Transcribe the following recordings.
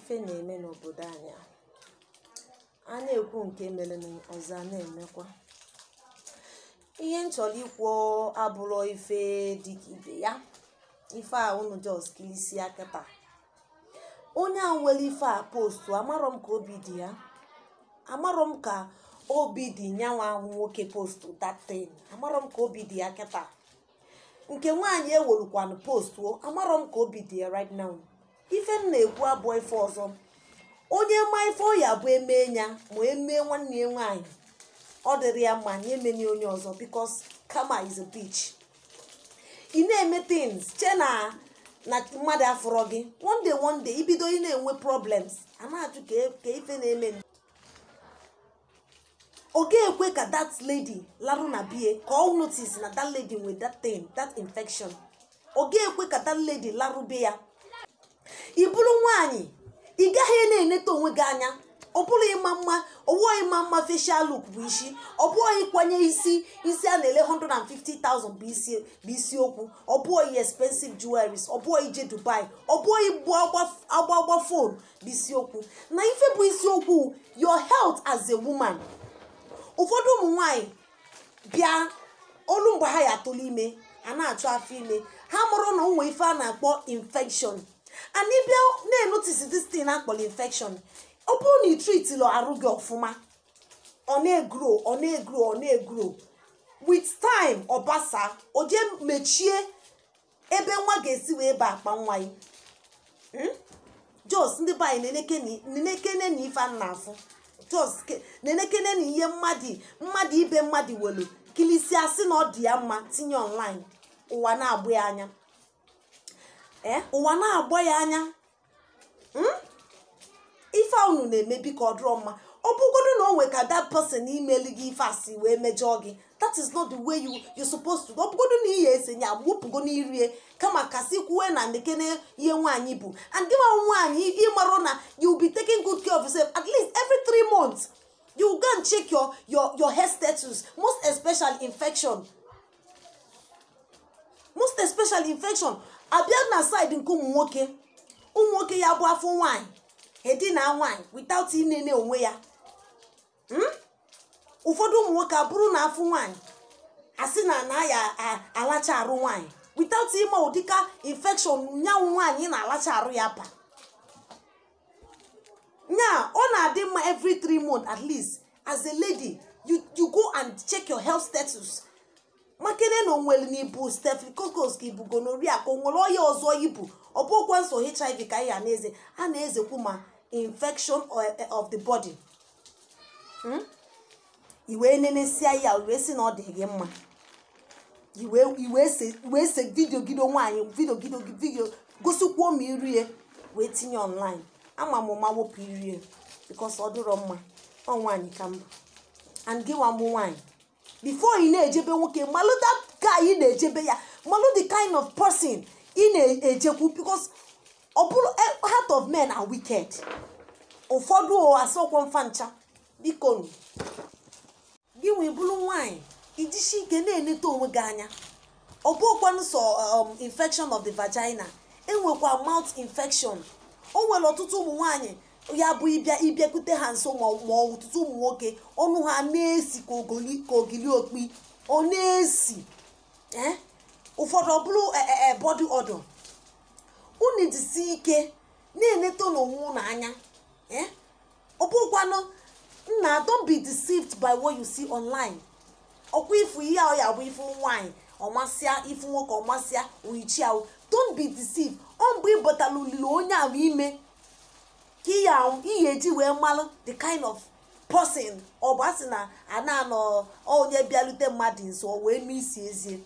ife na-eme n'obodo anyị a a na-ekwu nke mere ọzọ a na-emekwa ihe m chọrọ ikwu abụrụ ife dịka ibe ya ife a unu jos kilisia kịta onye a nwere ife a postu amarọ m ka obi dị ya amarọ m ka obi dị nyanwa nwoke postu datin amarọ m ka obi dị ya kịta nke nwaanyị ewelukwanụ postu amarọ m ka obi dị ya right now ife m na-ekwu abụọ ife ọzọ onye ma ife ọ ya bụ emee ya ma emee nwanne ya nwaanyị ọ dịrị ya mma nye emeni onye ọzọ bikos kama is a bitch ị na-eme things che na na mmadụ afụrọ gị one day one day ibido ị na-enwe problems a na-ajụ ka ife na-eme ọ ga-ekwe ka that lady larụ na bie ka ọ notice na that lady nwe that thing that infection ọ ga-ekwe ka that lady larụ be ya ị bụrụ nwaanyị ị gaghị na-eneta onwe gị anya ọ bụrụ ịma mma ọwụọ ịma mma facial look bụ isi ọ bụghị ịkwanye isi isi a na-ele 150,000 bụ isi bụ isiokwu ọ bụghị expensive jewelries ọ bụghị ije dubai ọ bụghị igbu agba agba fon bụ isiokwu na ife bụ isiokwu your health as a woman ụfọdụ ụmụ nwanyị bịa olu mgbe ha ya atụrụ ime a na-achọ afọ ime ha mụrụ na ụmụ ife a na-akpọ infection and ịbịa na-enotisi this thing akpọrọ infection ọ bụrụ na itritilo arụ gị ọfụma ọ na-egro ọ na-egro ọ na-egro with time ọ basa o jee mechie ebe nwa ga-esi wee ba akpa nwa ya jos ndị be anyị nenekene na ife a na-afụ jos nenekene na ihe mmadụ mmadụ ibe mmadụ welu kilisia sị na ọ dị ya mma tinye online ụwa na-agba ya anya ee ụwa na-agba ya anya ife a unu na-emebi ka ọ dịrọ mma ọ bụgodo na o nwe ka that person imeli gị ife asị wee mejọọ gị that is not the way you you supposed to ọ bụgodo na ihe esenye agbụpụgo n'irie kama kasị kwuwe na ndekene ihe nwaanyị bụ and gị nwa nwaanyị ịmarụ na you be taking good care of yourself at least every three months you go and check your your your health status most especially infection most especially infection abịa na side nke ụmụ nwoke ụmụ nwoke ya bụ afọ nwaanyị edina nwaanyị without inene onwe ya ụfọdụ ụmụ nwoke abụrụ na afọ nwaanyị asị na na ya alacha arụ nwaanyị without ime ụdịka infection nyanwụ nwaanyị na-alacha arụ ya pa nya ọ na-adị mma every three months at least as a lady you you go and check your health status makene na onwere na ibu staphylococcus ka ibu gonorrhea ka o nwere ọya ọzọ ibu ọ bụkwa nso hiv ka anyị na-eze a na-ezekwu ma infection of the body iwee nenesia ya wee sị na ọ dị gị mma iwee se vidio gido nwaanyị vidio gido vidio gosikwuo ma irie wee tinye online ama m ma wepụ irie bikos ọ dịrọ mma ọ nwaanyị ka mbụ and gị nwa mụ nwaanyị before ị na-ejebe nwoke malụ that guy ị na-ejebe ya malụ the kind of person ị na-ejekwu because ọ bụrụ heart of men are wicked ụfọdụ asọkwa mfa ncha biko gị nwee bụrụ nwaanyị ijisi ike na-eneta onwe gị anya ọ bụkwanụ sọ infection of the vagina enwekwa mouth infection o nwere ọtụtụ ụmụ nwaanyị ya bụ ịbịa ịbịakwute ha nso ma ọtụtụ ụmụ nwoke ọnụ ha na-esi ka ogili okpi ọ na-esi ụfọdụ ọ bụrụ body odor unu jisi ike na-eneta n'onwe unu anya ọ bụkwanụ nna don't be deceived by what you see online ọkwa ifu ihe ọ ya bụ ifu nwaanyị ọmasịa ifu nwoke ọmasịa oyichi ahụ don't be deceived ọ mgbe ịbọtala olili onye ahụ ime ka ihe eji wee malụ the kind of person ọ bụ asị na a na-anọ onye bịalute mmadụ nso wee mee isi ezie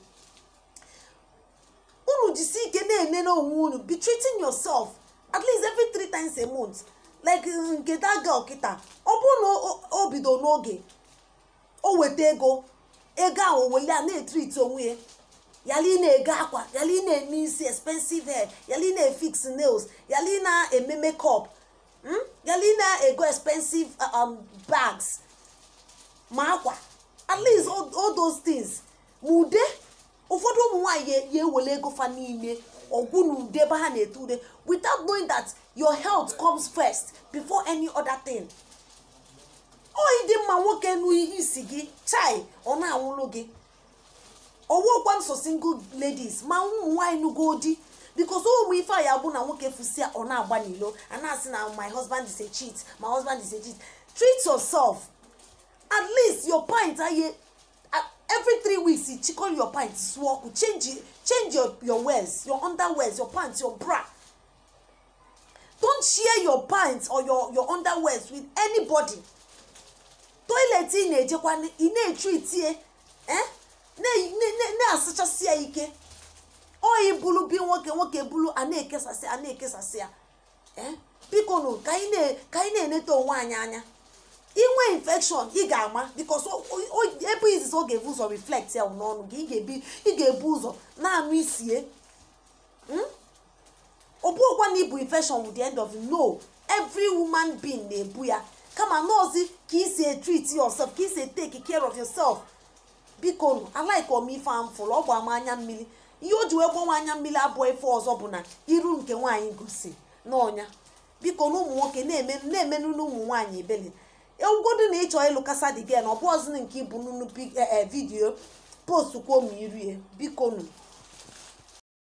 unu jisi ike na-enene onwe unu be treating yourself at least every three times a month like nke daga ọkịta ọ bụrụ na o bido n'oge o weta ego ego ahụ wele a na-etriti onwe ya yala ị na-ego akwa yala ị na-eme isi expensive hair yala ị na-efix nails yala ị na-eme makeup yala ị na-ego expensive bags ma akwa at least all those things ma ude ụfọdụ ụmụ nwaanyị ya ewele ego fa niile ọgwụ na ude ebe ha na-ete ude without knowing that your health comes first before any other thing ọ ịdị mma nwoke nụ isi gị chai ọ na-anwụlụ gị ọwụkwa nso single ladies ma ụmụ nwaanyị nugo di because ụmụ ife a ya bụ na nwoke fusia ọ na-agba n'ilo a na-asị na my husband is a cheat my husband is a cheat treat yourself at least your pint aye every three weeks you chikọ your pint sụọ ọkụ change change your your wears your underwears your pants your bra don't share your pants or your your underwears with anybody toilet ị na-ejekwa ị na-etreat ye eh na-asachasị ya ike oyi bulu bi nwoke nwoke bulu a na-ekesasị a na-ekesasị ya biko nụ ka anyị na-enete onwe anyị anya inwe infection ị ga-ama bikos ebe izizi ọ ga-ebu ụzọ reflect ya n'ọnụ gị ị ga-ebu ụzọ na-anụ isie ọ bụghịkwa na ibu infection with the end of no every woman being na-ebu ya kama nọọsụ ka isi treat yourself ka isi take care of yourself biko nụ alaika omife amfụlụ ọ bụ ama anya mmiri ihe o ji wee gbanwe anya mmiri abụọ ife ọzọ bụ na iru nke nwaanyị gosi n'ọnya biko na ụmụ nwoke na-emenụ n'ụmụ nwaanyị ebele ewugodu na ịchọ ịlụ kasa dị gen ọ bụ ọzọ nke ibu nnukwu vidiyo post kwuo ma irie biko nụ